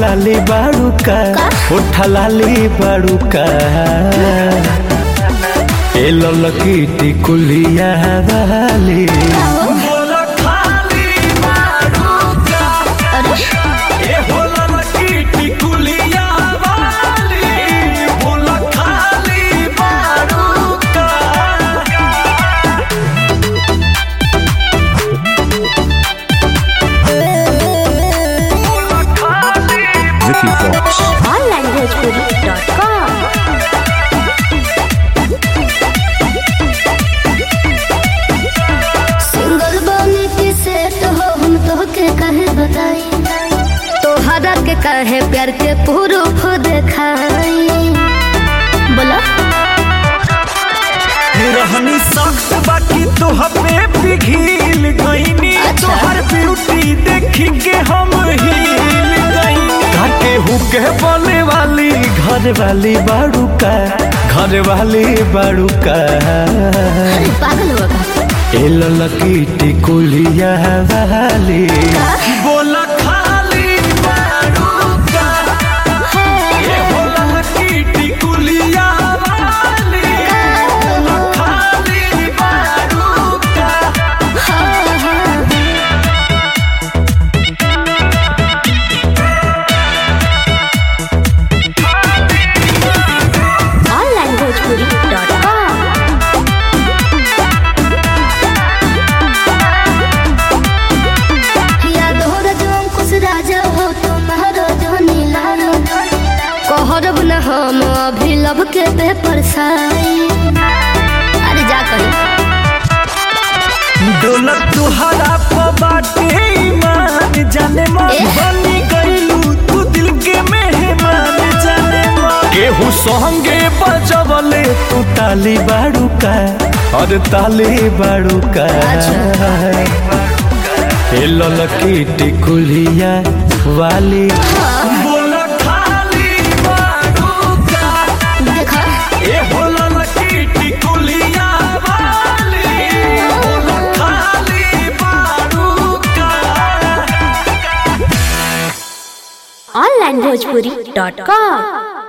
लाली बाड़ूका उठा लाली बाड़ूका ए ललकी टिकुलिया वाली बोला खाली बाड़ूका अरे ए हो ललकी टिकुलिया वाली बोला खाली बाड़ूका Vicky Fox. onlinebhojpuri.com सिंगल बने के सेट हो हम तो के कहे बताई तोहरा के कहे प्यार के प्रूफ देखाई बोला रहनी सख्त बाकी तोह पे पिघिल गईनी अच्छा। तोहर ब्यूटी देखी के हम हिल गईनी काके हुके बोले वाली घर वाली बाड़ू का घर वाली बाड़ू का अरे पागल होगा ए ललकी टिकुलिया वाली बोला खाली बाड़ू का ए हो ललकी टिकुलिया वाली बोला खाली बाड़ू का onlinebhojpuri.com याद हो रजो कुछ राजा हो तुम्हारो जो नीला कहरब न हम अभी लब के पेपर साई अरे जा कहीं डोलक तुहरा बाटे ईमान जाने मन एह। बनी गईलू तू दिल के मेहमान जाने मन केहू संगे बजवले तू ताली बाड़ू का और ताली बाड़ू का ए ललकी टिकुलिया वाली बोला खाली बाड़ू का देखा ए हो ललकी टिकुलिया वाली बोला खाली बाड़ू का onlinebhojpuri.com